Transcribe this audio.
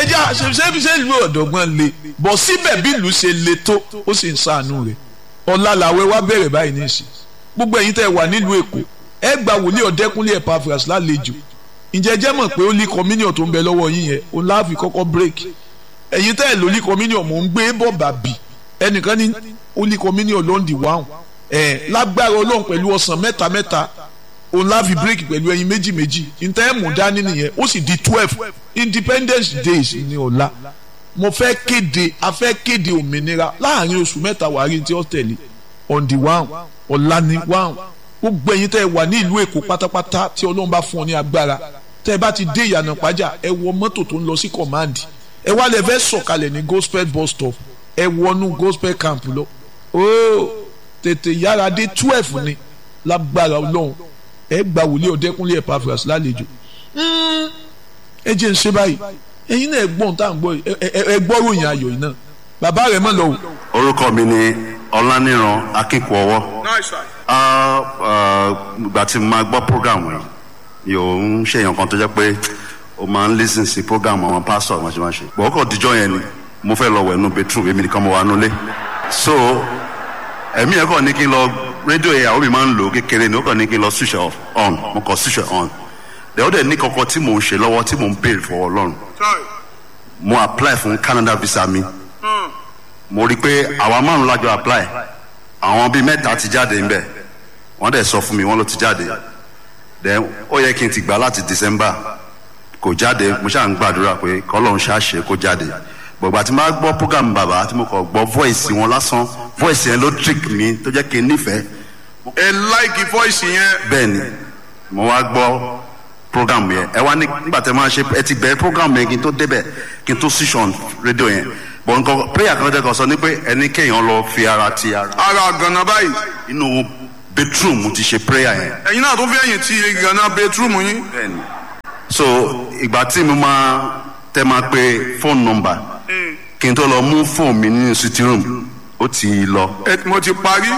ẹja ṣe ṣe ìlú ọ̀dọ́gbọ́n le bọ̀ síbẹ̀ bí ìlú ṣe le tó ó sì ń ṣàánú rẹ̀ ọ̀la làwẹ̀ wá bẹ̀rẹ̀ báyìí ní ìsìn gbogbo ẹ̀yin tẹ́ wà nílùú èkó ẹ gba wòlíì ọ̀dẹ́kúnlé Epaphras lálejò ǹjẹ́ jẹ́ mọ̀ pé ó lé communion tó ń bẹ lọ́wọ́ yín yẹn òun láàfin kọ́kọ́ break ẹ̀yin tẹ́ ẹ̀ ló lé communion mò ń gbé bọ̀ bàbí ẹnìkan ní ó lé communion ló ń di wáhùn ẹ̀ lágbára ọlọ́run pẹ̀lú ọ̀sán mẹ́ta mẹ́ta òun láàfin break pẹ̀lú ẹyin méjì méjì ǹtẹ́ ẹ̀ mú dání nìyẹn ó sì di twelve independence days ní ọ̀la mo fẹ́ kéde a fẹ́ kéde òmìnira láàrin oṣù mẹ́ta wàá rí tí ó tẹ̀lé on the one ọ̀la ni one gbogbo ẹ̀yin tẹ́ ẹ wà ní ìlú èkó pátápátá tí ọlọ́run bá fún ọ ní agbára tẹ́ ẹ bá ti dé ìyànà pàjá ẹ wọ mọ́tò tó ń lọ sí command ẹ wá lẹ fẹ́ sọ̀kalẹ̀ ní gospel bus stop ẹ wọnú gospel camp lọ ooo tètè yára dé twelve ni lágbára ọlọ́run ẹ gba wòlíì ọ̀dẹ́kúnlé Epaphras lálejò ẹ jẹ́ ń ṣe báyìí ẹ̀yin náà ẹ gbọ́n tá à ń gbọ́ yìí ẹ gbọ́ ròyìn ayọ̀ yìí náà bàbá rẹ̀ mọ̀ lọ o. orúkọ mi ni ọláníran akínkùọwọ ìgbà tí mo máa gbọ́ program yìí yóò ń ṣèyàn kan tó jẹ́ pé o máa ń listen sí program àwọn pastor wọn ṣe máa ṣe bọ̀ ọkọ̀ díjọ́ yẹn ni mo fẹ́ lọ wẹ̀ nù bedroom èmi nìkan mo wà nulẹ̀ so ẹ̀mí ẹ̀ kọ́ ní kí n lọ rédíò yẹn àwọn mi máa ń lò kékeré ni ó kàn ní kí n lọ switch off on mo kàn switch on dẹ̀ ó dẹ̀ ní kankan tí mò ń ṣe lọ́wọ́ tí mò ń béèrè fọwọ́ ọlọ́run mo apply fún Canada visa mi mo rí i pé àwa márùn lájọ apply àwọn bíi mẹ́ta ti jáde ńbẹ̀ wọ́n dẹ̀ sọ fún mi wọ́n ló ti jáde then ó yẹ kí n ti gbà láti December kò jáde mo ṣáà ń gbàdúrà pé kọ́lọ́run ṣáàṣe kó jáde gbọ̀gbà tí mo bá gbọ́ program bàbá tí mo kàn gbọ́ voice wọn lásán voice yẹn ló trick mi tó jẹ́ kí n nífẹ̀ẹ́. ẹ láìkì voice yẹn. bẹ́ẹ̀ni mo wá gbọ́ program yẹn ẹ wá nígbà tí máa ṣe ẹ ti bẹ̀rẹ̀ program yẹn kí n tó débẹ̀ kí n tó switch on rédíò yẹn bọ̀ nǹkan prayer kan tẹ́ kan sọ ni pé ẹni kéèyàn lọ fi ara ti ara. ara gànà báyìí. inú bedroom ti ṣe prayer yẹn. ẹ̀yin náà tó fi ẹ̀yìn ti gànà bedroom yín. bẹ́ẹ̀ni so ìgbà tí mo máa tẹ máa pe phone number kí n tó lọ mú fóònù mi nínú sitting room ó ti lọ. ẹ mo ti parí.